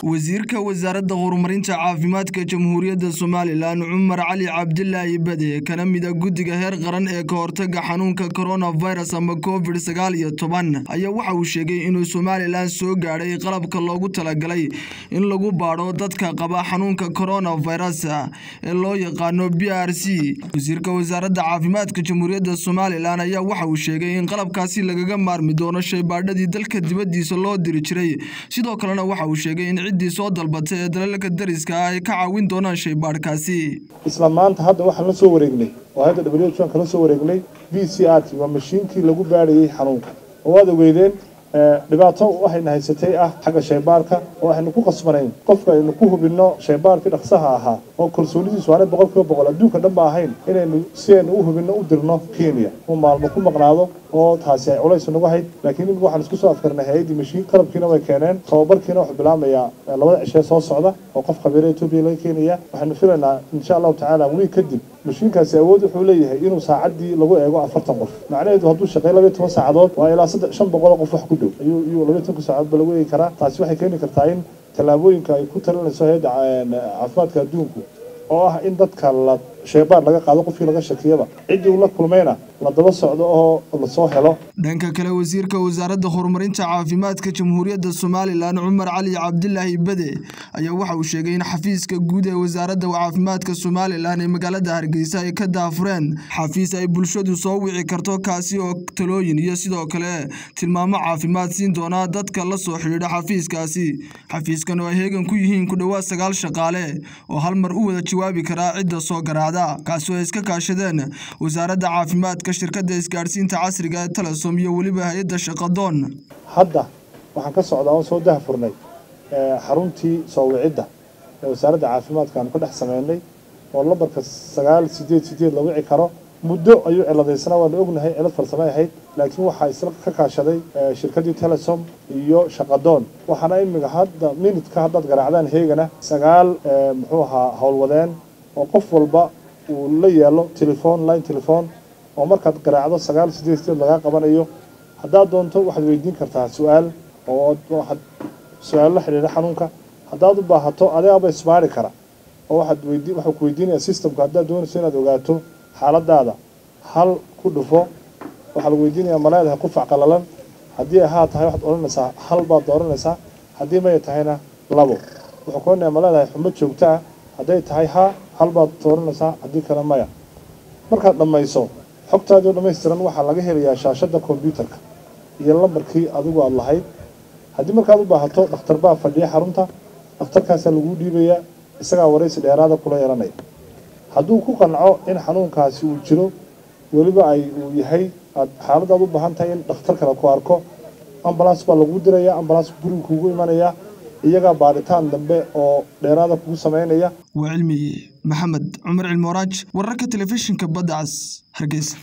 wasiirka wasaaradda horumarinta caafimaadka jamhuuriyadda somalilan cumar cali cabdilaahi bade kana mida guddiga heer qaran ee ka hortaga xanuunka coronavirus ama covid sagaal iyo toban ayaa waxa uu sheegay inuu somalilan soo gaadhay qalabka loogu talagalay in lagu baadho dadka qaba xanuunka coronavirus ee loo yaqaano b r c wasiirka wasaaradda caafimaadka jamhuuriyadda somalilan ayaa waxa uu sheegay in qalabkaasi lagaga maarmi doono shaybaadhadii dalka dibaddiisa loo diri jiray sidoo kalena waxa uu sheegay in ciddii soo dalbatay ee dalalka dariska ah ay ka caawin doonaan shaybaadhkaasi isla maanta hadda waxaan la soo wareegnay oo hadda w h kala soo wareegnay v c r t waa mashiinkii lagu baadhayay xanuunka oo waad ogeydeen dhibaato waxayna haysatay ah xagga shaybaarka oo waxaynu ku qasbanayn qofka aynu ku hubinno shaybaarkii dhaqsaha ahaa oo kalsoonidiisu aanay boqol kiiba boqol adduunka dhan ba ahayn inaynu si aynu u hubinno u dirno kenya uu maalmo ku maqnaado oo taasi ay culays nagu hayd laakiin imika waxaan isku soo afkarnay hay-addii mashiin qalabkiina way keeneen tababarkiina wuxuu bilaamayaa labada cishee soo socda oo qof khabiira etoobiya laga keenaya waxaynu filaynaa insha allahu tacaala wiig kadib mashiinkaasi awood wuxuu leeyahay inuu saacaddii lagu eego afartan qof macnaheedu hadduu shaqeey labaiy toban saacadood waa ilaa saddex shan boqol qof wax ku dhow ayuu iyuu labaiy tobanka saacadood ba lagu eegi karaa taasi waxay keeni kartaa in tallaabooyinka ay ku talinayso hay-adda caafimaadka adduunku oo ah in dadka la shaybaar laga qaado qofkii laga shakiyaba ciddii uu la kulmayna la daba socdo oo lasoo helo dhanka kale wasiirka wasaaradda horumarinta caafimaadka jamhuuriyadda somalilan cumar cali cabdilaahi bade ayaa waxa uu sheegay in xafiiska guud ee wasaaradda caafimaadka somalilan ee magaalada hargeysa ay ka daafureen xafiis ay bulshadu soo wici karto kaasi oo talooyin iyo sidoo kale tilmaamo caafimaad siin doona dadka la soo xidhiidha xafiiskaasi xafiiskan oo ay heegan ku yihiin ku dhowaad sagaal shaqaale oo hal mar u wada jawaabi karaa cidda soo garaacda kaasi oo ay iska kaashadeen wasaaradda caafimaadka shirkadda isgaadhsiinta casriga ee telesom iyo weliba hay-adda shaqadoon hadda waxaan ka socdaa oo soo dahafurnay xaruntii soo wicidda ee wasaaradda caafimaadka aanu ka dhex sameynay oo lambarka sagaal sideed sideed la wici karo muddo ayuu ciladaysnaa waanu ognahay cilad farsame ahayd laakiin waxaa isla ka kaashaday shirkaddii telesom iyo shaqadoon waxaana imiga hadda minutka haddaad garaacdaan heegana sagaal muxuu ahaa howlwadeen oo qof walba uu la yaalo telefon line telefon oo markaad garaacdo sagaal sideed sideed lagaa qabanayo haddaad doonto waxaad weydiin kartaa su-aal oo waxaad su-aalo la xidhiidha xanuunka haddaad u baahato adeegaba isbaari kara oo waxaad weydi waxuu ku weydiinaya systemka haddaad doonayso inaad ogaato xaaladaada hal ku dhufo waxaa lagu weydiinayaa ma leedahay qufac qalalan haddii ay haa tahay waxaad odhanaysaa hal baad dooranaysaa haddii maya tahayna labo wuxuu ku odhanayaa ma leedahay xumo joogto ah hadday tahay haa hal baad dooranaysaa haddii kale maya markaad dhammayso xogtaadii oo dhammaystiran waxaa laga helayaa shaashadda kombyuutarka iyo lambarkii adigu aada lahayd haddii markaad u baahato dhakhtar baa fadhiya xarunta dhakhtarkaasaa laguu dhiibayaa isagaa waraysi dheeraada kula yeelanaya hadduu ku qanco in xanuunkaasi uu jiro weliba ay uu yahay aad xaaladaad u baahan tahay in dhakhtar kale ku arko ambalaas baa laguu dirayaa ambalaas guriga kuugu imanayaa iyagaa baadhitaan dambe oo dheeraada kugu samaynaya waa cilmiye maxamed cumar cilmooraaj wararka telefishinka badda cas hargeysa